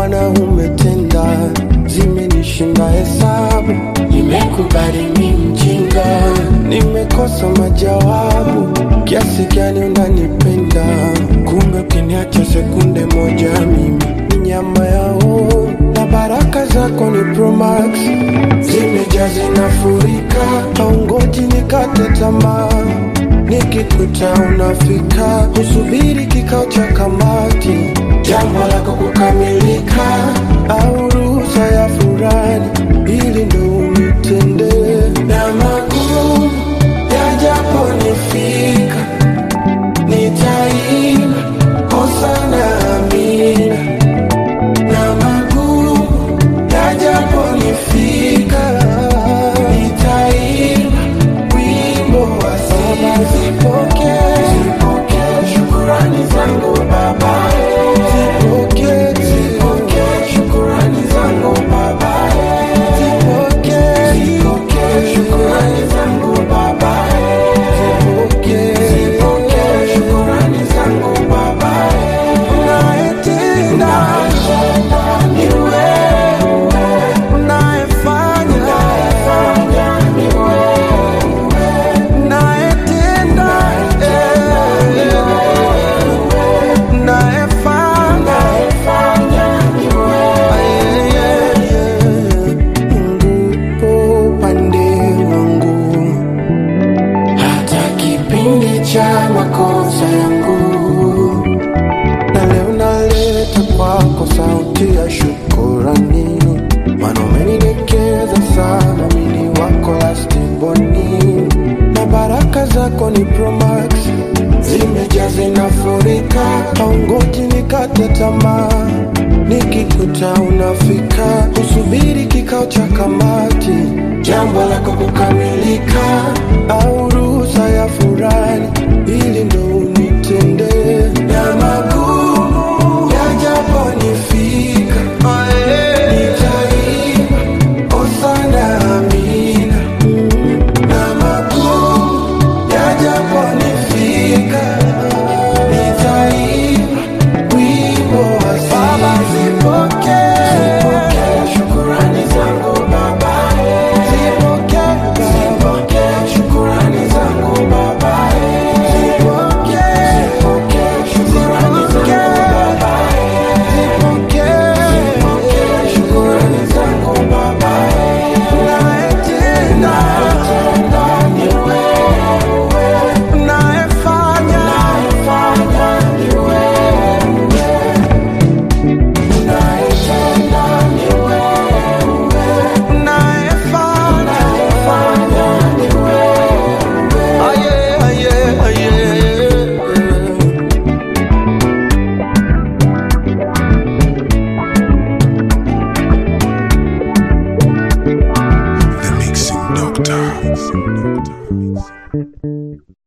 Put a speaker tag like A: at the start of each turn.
A: Bwana umetenda, zimenishinda hesabu. Nimekubali mi mjinga, nimekosa majawabu. Kiasi gani unanipenda, kumbe ukiniacha sekunde moja mimi ni nyama yao, na baraka zako ni Promax, zimejaa zinafurika, haungoji nikate tamaa nikikuta unafika, usubiri kikao cha kamati, jambo lako kukamilika, au ruhusa ya furani, ili ndo unitende na magumu yajaponifika, nitaimba hosana amina, na magumu yajaponifika, nitaimba wimbo wa sifa. Zipokee, zipokee shukurani zangu Baba, zipokee, zipokee shukurani zangu Baba, zipokee, zipokee shukurani zangu Baba, zipokee, zipokee shukurani zangu Baba, unayetenda ni wewe, unayefanya ni unayetenda unayefanya Mungu po upande wangu, hata kipindi cha makosa yangu, na leo naleta kwako sauti ya shukurani, maana umenidekeza sana, mini wako lastiboni, na baraka zako ni Promax, zimejaa zinafurika, haungoji nikate tamaa, nikikuta unafika, usubiri kikao cha kamati, jambo lako kukamilika, au ruhusa ya furani, ili ndo unitende na magumu yajaponifika, nitaimba hosana amina na magumu yajaponifika, nitaimba wimbo wa Baba. Zipokee, zipokee shukurani zangu Baba, zipokee, zipokee shukurani zangu Baba, zipokee, zipokee shukurani zangu Baba, zipokee, zipokee shukurani zangu Baba, unayetenda ni wewe, unayefanya ni wewe, unayetenda ni wewe, unayefanya ni wewe. Aye, aye, aye.
B: The Mixing Doctor.